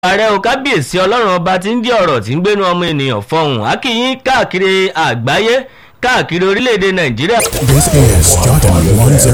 ààrẹ o kábíyèsí ọlọ́run ọba tí ń jẹ́ ọ̀rọ̀ tí ń gbénu ọmọ ènìyàn fọhùn akínyín káàkiri àgbáyé káàkiri orílẹ̀-èdè nàìjíríà. This is Jordan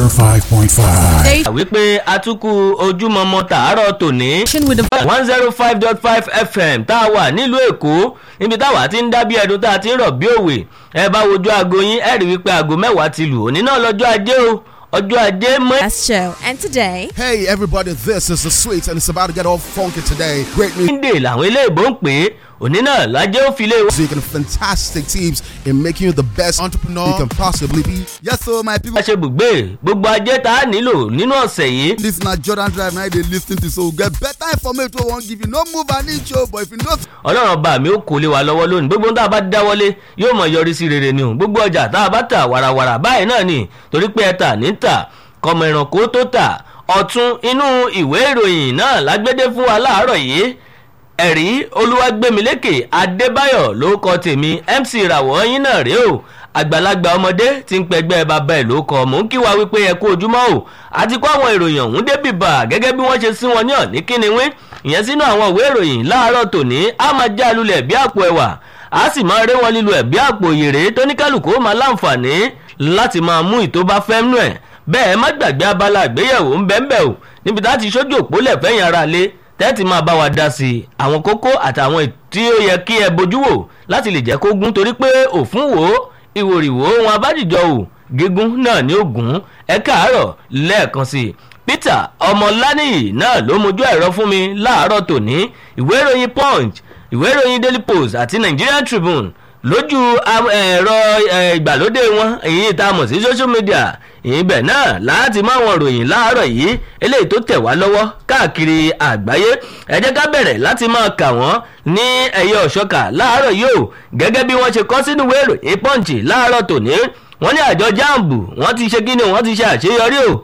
105.5. wípé atukù ojúmọmọ tàárọ̀ tòní one zero five dot five fm tá a wà nílùú èkó níbi táwa ti ń dábí ẹdun tá a ti ń rọ̀ bí òwe ẹ bá wojú aago yín ẹ rí wípé aago mẹ́wàá ti lù òní náà lọ́jọ́ ajé o ọjọ́ ajé mọ́. That's show. And today, Hey everybody, this is the sweet and it's about to get all funky today. Great monday làwọn eléèbó ń pè é òní náà lájẹ́ ó fi lé wa. music and fantastic teams in making you the best entrepreneur you can possibly be. Yes, so my people, bá ṣe bùgbé gbogbo ajé tá a nílò nínú ọ̀sẹ̀ yìí this na Jordan Drive now they lis ten to so get better information wey wan give you. No move an inch o, but if you know ọlọ́run ọba mi ó kó lé wa lọ́wọ́ lónìí gbogbo tá a bá dáwọ́lé yóò mọ̀ yọrí sí rere ni o gbogbo ọjà tá a bá tà wàràwàrà báyìí náà ni torí pé ẹ tà ní tà kọmọ ìrànkó tó tà ọ̀tún inú ìwé ìròyìn náà lágbédé fún wa láàárọ̀ yìí ẹ̀rí olúwàgbẹ́milékè adébáyọ̀ ló kọ tèmi mc ìràwọ̀ yín náà rèé o àgbàlagbà ọmọdé tí ń pẹgbẹ́ bàbá ẹ̀ ló kọ mò ń kí wa wípé ẹ kú ojúmọ́ o àti kó àwọn ìròyìn ọ̀hún débì bà gẹ́gẹ́ bí wọ́n ṣe sí wọn ní ọ̀ní kíniwí ìyẹn sínú àwọn ìwé ìròyìn láàárọ̀ tòní á máa já lulẹ̀ bí àpò ẹ̀wà á sì máa ré wọn lílu ẹ̀ bí àpò yèrè tó ní kálukú ó máa láǹfààní láti máa mú ìtó bá fẹ́ nú ẹ̀ bẹ́ẹ̀ má gbàgbé abala àgbéyẹ̀wò ń bẹ́ẹ̀ bẹ́ẹ̀ o níbi tá a ti ṣojú òpólẹ̀ fẹ́yìn ara lé tẹ́tì máa bá wa dá sí i àwọn kókó àtàwọn tí ó yẹ kí ẹ bójú wò láti lè jẹ́ kó gún torí pé òfun wò ó ìwòrìwò wọn abájìjọ ò gígùn náà ní ògùn ẹ káàárọ̀ lẹ́ẹ̀kan sí i peter ọmọláníyì náà ló mojú ẹ̀rọ fún mi láàárọ̀ tòní ìwé ìròyìn punch ìwé ìròyìn daily post àti nigerian tribune lójú ẹ̀rọ ìgbàlódé wọn èyí tá a mọ̀ sí social media ìbẹ̀ náà láti máa wọn ròyìn láàárọ̀ yìí eléyìí tó tẹ̀ wá lọ́wọ́ káàkiri àgbáyé ẹ jẹ́ ká bẹ̀rẹ̀ láti máa kà wọ́n ní ẹ̀yẹ ọ̀ṣọ́kà láàárọ̀ yìí o gẹ́gẹ́ bí wọ́n ṣe kọ́ sínú ìwé ìròyìn punch láàárọ̀ tòní wọ́n ní àjọ jambu wọ́n ti ṣe kíni wọ́n ti ṣe àṣeyọrí o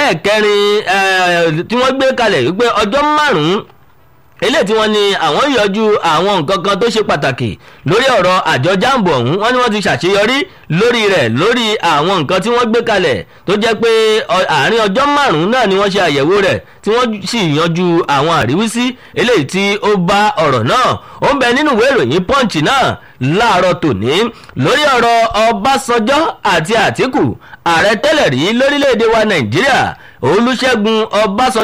ẹlẹ́ẹ̀kẹrin tí wọ́n gbé kalẹ̀ wípé ọjọ́ márùn-ún eléyìí tí wọ́n ní àwọn yọjú àwọn nǹkan kan tó ṣe pàtàkì lórí ọ̀rọ̀ àjọ jambo ọ̀hún wọ́n ní wọ́n ti ṣàṣeyọrí lórí rẹ̀ lórí àwọn nǹkan tí wọ́n gbé kalẹ̀ tó jẹ́ pé àárín ọjọ́ márùn-ún náà ni wọ́n ṣe àyẹ̀wò rẹ̀ tí wọ́n sì yanjú àwọn àríwísí eléyìí tí ó bá ọ̀rọ̀ náà ó ń bẹ nínú ìwé ìròyìn punch náà láàárọ̀ tòní lórí ọ̀rọ̀ ọbásanjọ́ àti àtìkù ààrẹ tẹ́lẹ̀ rí lórílẹ̀‐èdè wa nàìjíríà olùṣègùn ọbásanjọ́